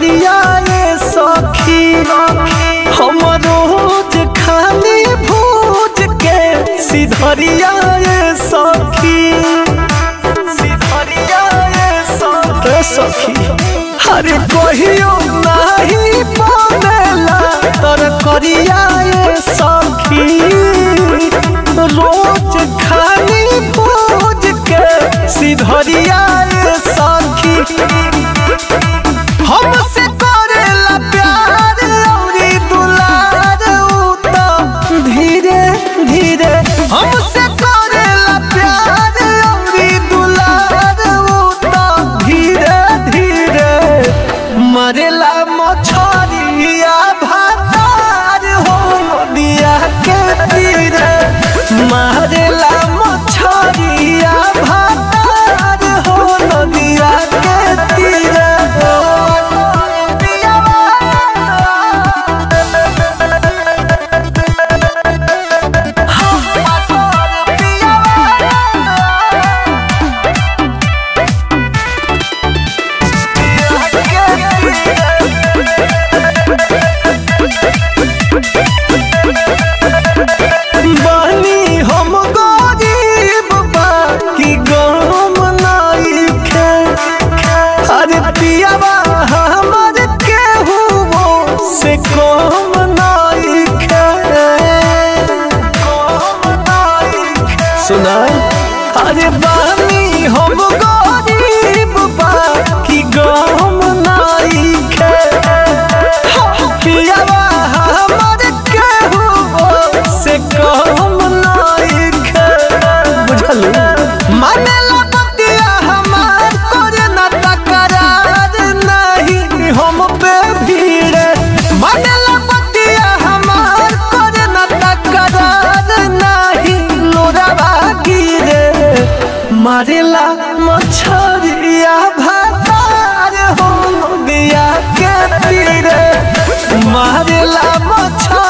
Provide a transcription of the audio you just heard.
सिधरिया ये सखी हम रोज खाली भूज के सिधरिया ये सखी सिधरिया ये सखी सखी अरे कहियो नहीं बनेला तर करिया ये सखी रोज खाली भूज के सिधरिया ये सखी हमसे करेला प्यार औरी दुलार उ तो धीरे धीरे हमसे करेला प्यार औरी दुलार उ तो धीरे धीरे मरेला मछरिया भातार हो नदिया के तीरे मारेला मछरिया भातार हो नदिया के तीरे बनी हम गरीब बाकी गम नइखे अरे पियावा हमर केहू से कम नइखे सुना अरे बनी हम गरीब बाकी गम नइखे पियावा हमर केहू से कम नइखे बुझलू मानेला बतिया हमार करे न तकरार नहीं हम पे भीड़ मानेला बतिया हमार करे न तकरार नहीं लोरावा गिरे मारेला मछरिया भातार हो दिया के तीरे मारेला मछरिया